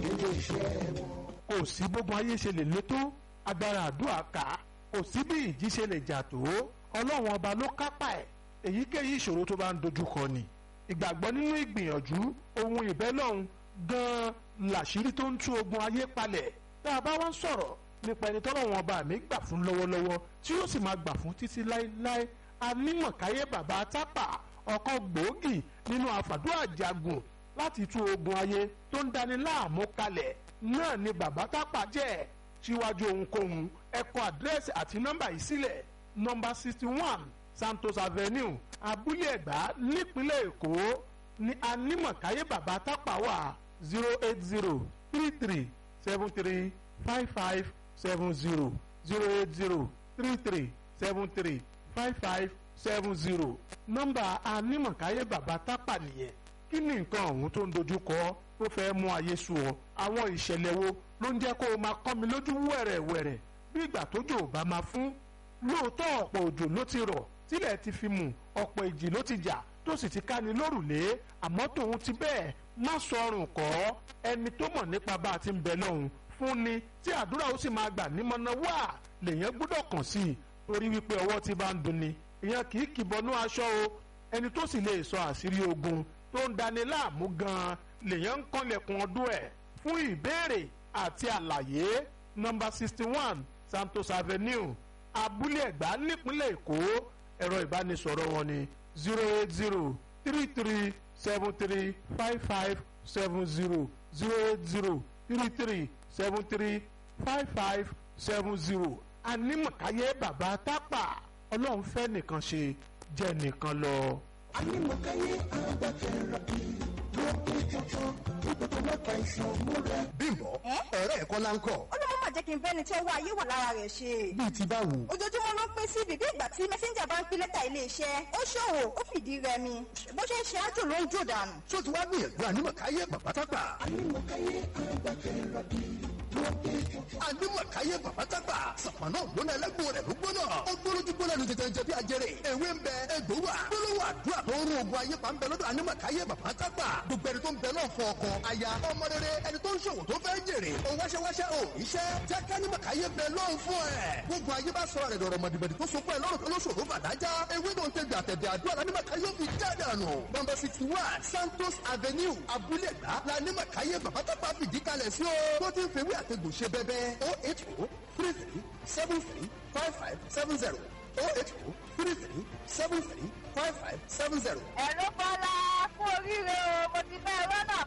nílé iṣẹ́ wọn. kò sí gbogbo ayé ṣe lè létó agbára àdúrà ká kò sí bí ìjì ṣe lè jà tó ọlọ́run ọba ló kápá ẹ̀ èyíkéyìí ìṣòro tó bá ń dojúkọ ni ìgbàgbọ́ nínú ìgbìyànjú ohun ìbẹ́lọ́hun gan-an làṣírí tó ń tú ogun ayé palẹ̀ tá a bá wá ń sọ̀rọ̀ nípa ẹni tọ́lọ́run ọba mi gbà fún lọ́wọ́lọ́wọ́ tí yóò sì máa gbà fún títí láéláé anímọ̀káyé bàbá tápà ọ̀kan gbòógì nínú àfàdúrà jagun láti tú ogun ayé tó ń dani láàmú kalẹ̀ náà ni bàbá tápà jẹ́ síwájú ohunkóhun ẹ kọ àdírẹ́sì àti nọ́mbà yìí sílẹ̀ nọ́mbà sixty one Santos Avenue abúlé ẹ̀gbá nípínlẹ̀ èkó ní anímọ̀káyé bàbá tápà wà zero eight zero three three seven three five five seven zero zero eight zero three three seven three five five seven zero nọ́mbà anímọ̀káyé bàbá tápà nìyẹn kí ni nǹkan ọ̀hún tó ń dojú kọ tó fẹ́ mú ayé sú ọ àwọn ìṣẹ̀lẹ̀ wo ló ń jẹ́ kó o máa kọ́ mi lójú wẹ̀rẹ̀wẹ̀rẹ̀ bí ìgbà tójò ò bá máa fún lóòótọ́ ọ̀pọ̀ òjò ló ti rọ̀ tílẹ̀ ti fi mù ọ̀pọ̀ ìjì ló ti jà tó sì ti ká ni lórùlé àmọ́ tòun ti bẹ́ẹ̀ má sọrùn kọ́ ẹni tó mọ̀ nípa bá a ti ń bẹ lọ́hùn fún ni tí àdúrà ó sì máa gbà nímọ̀nà wá lèèyàn gbọ́dọ̀ kàn sí i torí wípé ọwọ́ ti bá ń dunni èèyàn kì í kìbọnú aṣọ o ẹni tó sì lè sọ àṣírí ogun tó ń dani láàmú gan-an lèèyàn ń kànlẹ̀kùn ọdún ẹ̀ fún ìbéèrè àti àlàyé nọ́mbà sixty one Santos Avenue abúlé ẹ̀gbá nípínlẹ̀ èkó ẹ̀rọ ìbánisọ̀rọ̀ wọn ni zero eight zero three three seven three five five seven zero zero eight zero three three seven three five five seven zero anímọ̀káyé bàbá tápà ọlọ́run fẹ́ nìkan ṣe jẹ́ nìkan lọ. anímọ̀káyé agbákẹ́rọ̀ bí ló pé tuntun ìgbàgbọ́ mẹ́ta ìṣòwò rẹ̀. bímbọ ọ̀rẹ́ ẹ̀kọ́ la ń kọ́ ó ló mọ̀ máa jẹ́ kí n bẹ́ni tí ọwọ́ ayé wà lára rẹ̀ ṣe. bíi ti báwo. ojoojúmọ́ ló ń pín sí bíbí ìgbà tí mẹ́sẹ́ńjà bá ń pín lẹ́tà iléeṣẹ́ ó ṣòwò ó fìdí rẹmi bó ṣe ń ṣe ájò ló ń jò dànù. tó ti wá gbìyànjú ànímọ̀káyé bàbá tápà. anímọ̀káyé agbákẹ́rọ̀ bí ló pé tuntun. ànímọ̀káyé bàbá tápà. sàpànà ògbóná ẹlẹ́gbọ̀n rẹ̀ ló gbóná. ó gbóná ju gbóná lu tètè jẹ bí ajẹrè. ewé ń bẹ egbò wà. gbólóhùn àdúrà tó ń rún ogun ayé pa ń bẹ lọ́dọ̀ ànímọ̀káyé bàbá tápà. gbogbo ẹni tó ń bẹ náà fọ ọkọ aya ọmọ rere ẹni tó ń ṣòwò tó fẹ́ jèrè. ó wáṣẹ́wáṣẹ́ ò iṣẹ́ jẹ́ kánímọ̀káyé bẹ lọ́hùn fún ẹ̀. gbogbo ayé bá sọ̀rọ̀ rẹ̀ dọ̀rọ̀ mọ̀dìbẹ̀dì tó so fún ẹ lọ́rùn tó lóṣòro bàdájá. ewé tó ń tẹ̀gbẹ̀ àtẹ̀dẹ̀ àdúrà lánímọ̀káyé fi jáde àná. nọ́mbà sixty one Santos Avenue abúlé gbà lánímọ̀káyé bàbá tápà fìdí kalẹ̀ sí o. tó ti ń fewé àtẹ̀gùn ṣe bẹ́bẹ́ o eight o three three seven three five five seven zero o eight o three three seven three five five seven zero. ẹ̀rọ bọ́lá fún oríire o mo ti fẹ́ rọ́nà